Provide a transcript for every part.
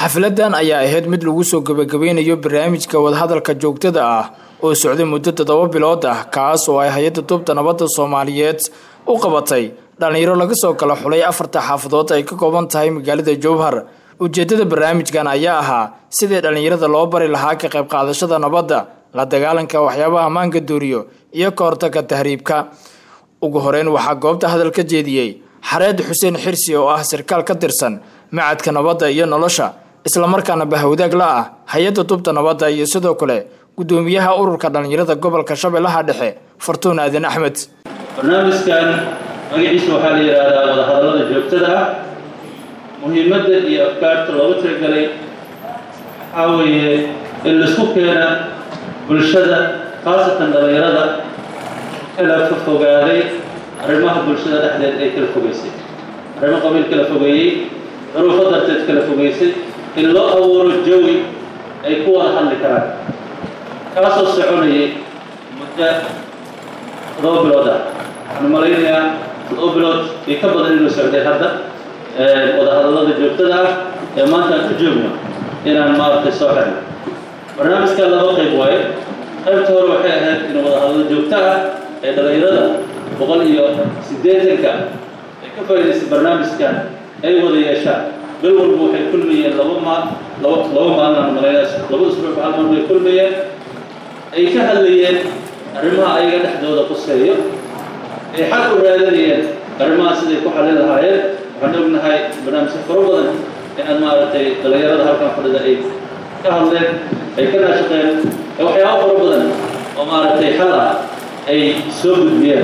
xafladan ayaa ahayd mid lagu soo gebagabeynayo barnaamijka wadahadalka joogtada ah oo socday muddo toddoba bilood ah kaas oo ay hay-adda tubta nabadda soomaaliyeed u qabatay dhallinyaro laga soo kala xulay afarta xaafadood ay ka kooban tahay magaalada jowhar ujeeddada barnaamijkan ayaa ahaa sidii dhallinyarada loo bari lahaa ka qayb qaadashada nabadda la dagaalanka waxyaabaha ammaanka dooriyo iyo ka hortagga tahriibka ugu horeyn waxaa goobta hadal ka jeediyey xareed xuseen xirsi oo ah sarkaal ka tirsan macadka nabadda iyo nolosha islamarkaana bahawdaag la ah hay-adda tubta nabadda iyo sidoo kale guddoomiyaha ururka dhallinyarada gobolka shabeellaha dhexe fartuun aadan axmed barnaamijkan magaciisa waxaa la yidhaahdaa wadahadallada joogtada ah muhiimadda iyo afkaarta looga talagalay waxaa weeye in laisku keena bulshada khaasatan dhallinyarada kala fogaaday arrimaha bulshada dhexdeed ay kala fogaysay arrimo qabiil kala fogeeyey duruufo darteed kala fogaysay in loo abuuro jawi ay ku wada hadli karaan kaasoo soconayay muddo toddoba bilood ah waxaan malaynayaa toddoba bilood iyo ka badan inuu socday hadda wadahadallada joogtada ah ee maanta aan u joogno inaan maaragtay soo xirno barnaamijka laba qayb waaye qaybta hore waxay ahayd in wadahadallo joogto ah ee dhallinyarada boqol iyo siddeetanka ay ka faa'idaysay barnaamijkan ay wada yeeshaan bil walba waxay kulmayeen laba maal laba laba maalin aan malaynayaa laba usbuuc hal mar bay kulmayeen ay ka hadlayeen arrimaha ayaga dhexdooda quseeyo ay xal u raadinayeen arrimaha siday ku xallin lahaayeen waxaan ognahay barnaamijka faro badan inaan maaragtay dhallinyarada halkan fadhida ay ka hadleen ay ka naashaqeen ee waxyaabo faro badan oo maaragtay xal ah ay soo gudbiyeen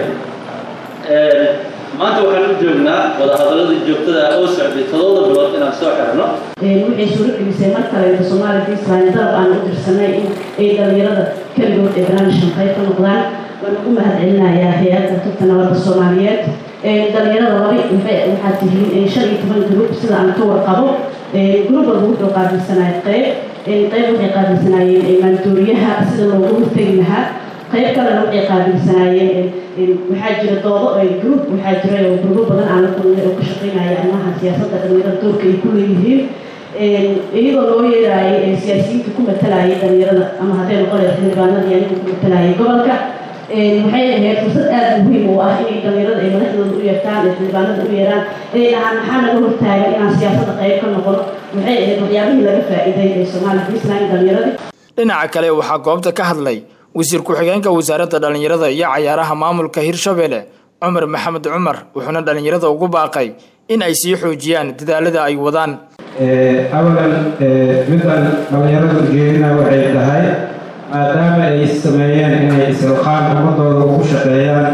maanta waxaan u joognaa wadahadaladii joogtada ah oo socday toddoba bilood inaan soo xirno waxay suuro gelisay mar kaleeto soomaaliya puntland dalab aan u dirsanay in ay dhallinyarada keligood ee barnaamijkan qayb ka noqdaan waan ugu mahad celinayaa hay-adda tubta nabadda soomaaliyeed dhallinyarada laba waxay waxaa tihiin shan iyo toban gruub sida aan ka warqabo gruub walba wuxuu qaabilsanaya qayb qayb waxay qaabilsanaayeen maandooriyaha sida loogu hortegi lahaa qayb kalena waxay qaabilsanaayeen waxaa jira doodo gruub waxaa jira oo gruubo badan aan la kulnay oo ka shaqeynaya arrimaha siyaasadda dhallinyarada doorka ay ku leeyihiin iyadoo loo yeeraayay siyaasiyiinta ku matalayay dhallinyarada ama hadday noqonaya xildhibaanadii anigu ku matalayay gobolka waxay ahayd fursad aada muhiim u ah inay dhallinyarada ay madaxdooda u yeertaan ay xildhibaanada u yeeraan ay dhahaan maxaa naga hortaagan inaan siyaasadda qayb ka noqon waxay ahayd waxyaabihii laga faa'iiday ee soomaaliya puntland dhallinyaradii dhinaca kale waxaa goobta ka hadlay wasiir ku-xigeenka wasaaradda dhallinyarada iyo cayaaraha maamulka hirshabelle cumar maxamed cumar wuxuuna dhallinyarada ugu baaqay in ay sii xoojiyaan dadaalada ay wadaan awalan midaan dhallinyaradu jeedina waxay tahay maadaama ay sameeyeen inay isilqaan ummadooda ugu shaqeeyaan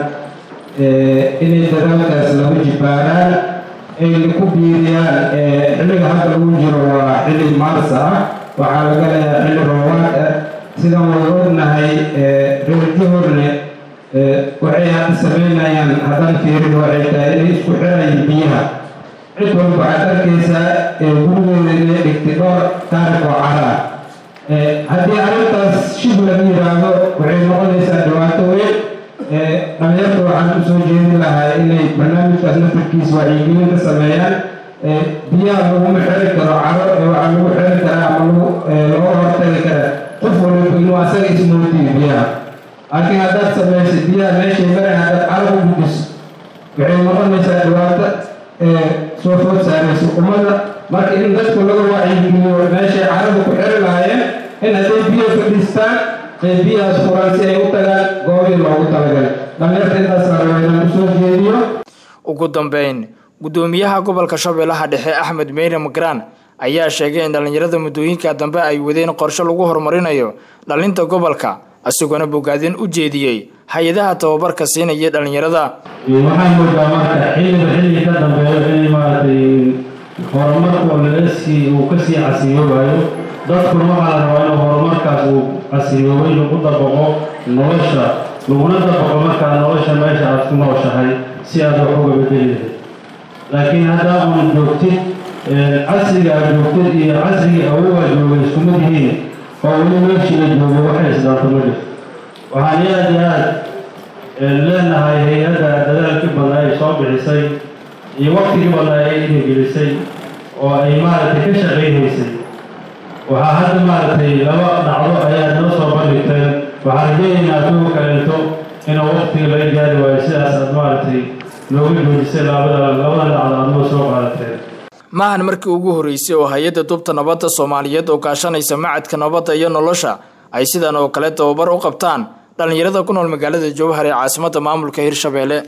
inay dadaalkaas lagu jibaaraan ayna ku biiriyaan xilliga hadda lagu jiro waa xilli maarsa ah waxaa laga leeyahay xilli roobaad ah sidaan wada ognahay reerjahorne waxay hadda sameynayaan haddaan fiirin waxay tahay inay isku xirayeen biyaha cid walba waxaad arkaysaa gurigeeda inay dhigtay dhowr taarikh oo cara haddii arrintaas shib laga yidhaahdo waxay noqonaysaa dhibaato weyn dhalinyarta waxaan u soo jeedin lahaa inay barnaamijkaas nafarkiisa wacyigelin ka sameeyaan biyaha laguma xiri karo caro ee waxaa lagu xiri karaa ama lagu looga hortagi karaa qof waliba inuu asaga ismootiyo biyaha laakiin haddaad samaysa biyaha meeshay maray haddaad caro u gudiso waxay noqonaysaa dhibaato soo food saaraysa ummadda marka in dadku laga wacyigeliyo meeshay carada ku xiri lahaayeen in hadday biyo fadhiistaan ee biyahaas furan si ay u tagaan goobii loogu talagalay dhallinyarta intaas la raba inaan usoo jeediyo ugu dambeyn guddoomiyaha gobolka shabeellaha dhexe axmed meyre magraan ayaa sheegay in dhallinyarada muddooyinka dambe ay wadeen qorshe lagu horumarinayo dhalinta gobolka isagoona bogaadin u jeediyey hay-adaha tababarka siinaya dhallinyarada waxaan moodaa marka xilliba xilli ka dambeeyo in maaragtay horumarku lagasii uu kasii casiyoobayo dadkuna waxaa la rabaa inuu horumarkaas uu casiyoobay lagu dabaqo nolosha laguna dabaqo markaa nolosha meesha aad ku nooshahay si aad wax uga bedeli lahayd laakiin haddaa uun joogtid casriga aad joogtid iyo casrigii awogaa joogay iskuma yihiin oo weli meeshii la joogo waxay isdhaanto ma jirto waxaan aad iyo aad leenahay hay-adda dadaalkii badnaa ay soo bixisay iyo waktigii badnaa ay dhiirigelisay oo ay maaragtay ka shaqaynaysay waxaa hadda maaragtay laba dhacdo ayaa noo soo bandhigteen waxaan rajaynaynaa kuwa kaleeto inuu waqtiga laga gaari waayo sidaas aad maaragtay nooga joojisay labada labada dhacdo aad noo soo qaadateen maahan markii ugu horreysay oo hay-adda dubta nabadda soomaaliyeed oo kaashanaysa macadka nabadda iyo nolosha ay sidan oo kale tababar u qabtaan dhallinyarada ku nool magaalada jowhar ee caasimadda maamulka hirshabeelle